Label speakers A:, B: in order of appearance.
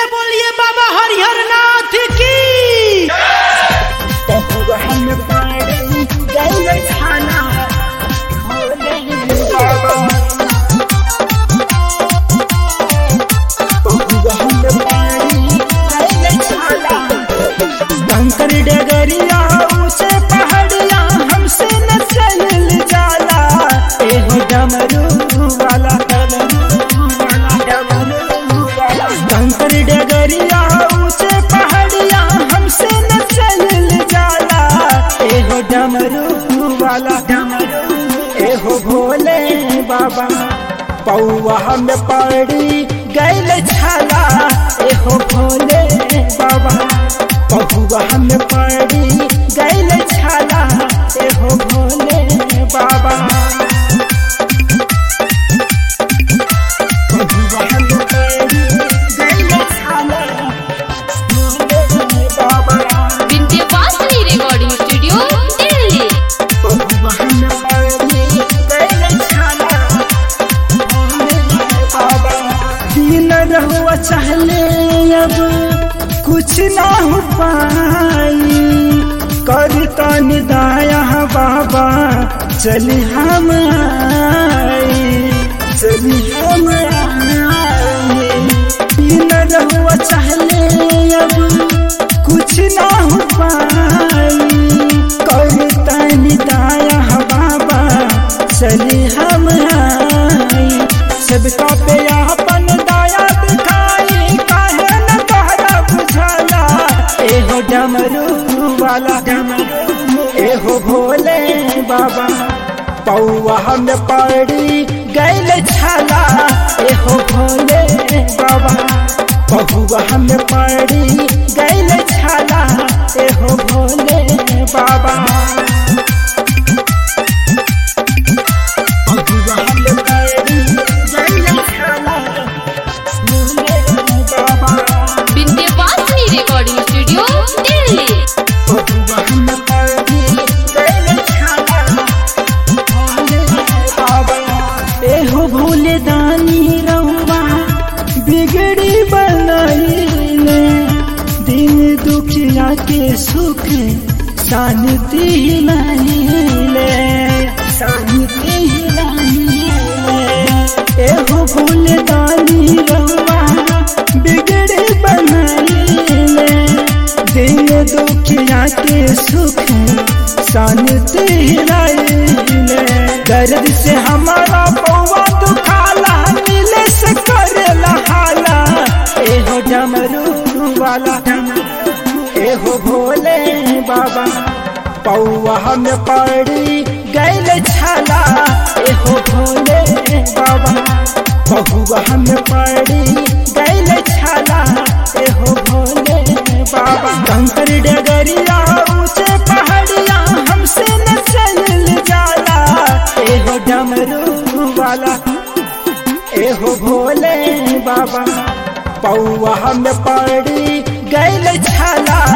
A: से बोलिए बाबा हरिहर नाथ की
B: हम पानी गए खाना भोले बाबा हम पानी गए खाना कंकर डगरिया ऊंचे पहाड़िया हमसे न चल जाला एहो डमरू वाला कंकर डगरिया ऊंचे पहाड़िया हमसे न चल जाला एहो डमरू वाला एहो भोले बाबा पौआ हम पड़ी गैल छाला एहो भोले बाबा पहुआ हम पड़ी गैल छाला एहो भोले बाबा पहुआ हम पड़ी गैल छाला भोले बाबा
C: विंध्यवासिनी रिकॉर्डिंग स्टूडियो दिल्ली
B: पहुआ हम पड़ी गैल छाला भोले बाबा दिन रहुआ चाहले अब कुछ ना हो पाई करता निदाया बाबा चली हम आई चली हम आई दिन रहुआ चाहले अब कुछ ना हो पाई करता निदाया बाबा चली हम आई सबका पे अपन दया दिखाई काहे न तोहरा बुझाला एहो डमरू वाला एहो भोले बाबा पौआ हम पड़ी गैल छाला एहो भोले बाबा पहुआ हम पड़ी गैल छाला एहो भोले बाबा पहुआ हम पड़ी गैल छाला भोले बाबा
C: विंध्यवासिनी रिकॉर्डिंग स्टूडियो दिल्ली
B: एहो भोले दानी रहुआ बिगड़ी बनाइले दिन दुखिया के सुख शांति लाइले शांति लाइले एहो भोले दानी रहुआ बिगड़ी बनाइले दिन दुखिया के सुख शांति लाइले दर्द से हमारा पौवा दुखाला मिले से करेला हाला एहो डमरू वाला एहो भोले बाबा पौवा हम पड़ी गैल छाला एहो भोले बाबा पहुआ हम पड़ी गैल छाला एहो भोले बाबा कंकर डगरिया ऊंचे पहाड़िया हमसे न चल जाला एहो डमरू वाला एहो भोले बाबा पौआ हम पड़ी गैल छाला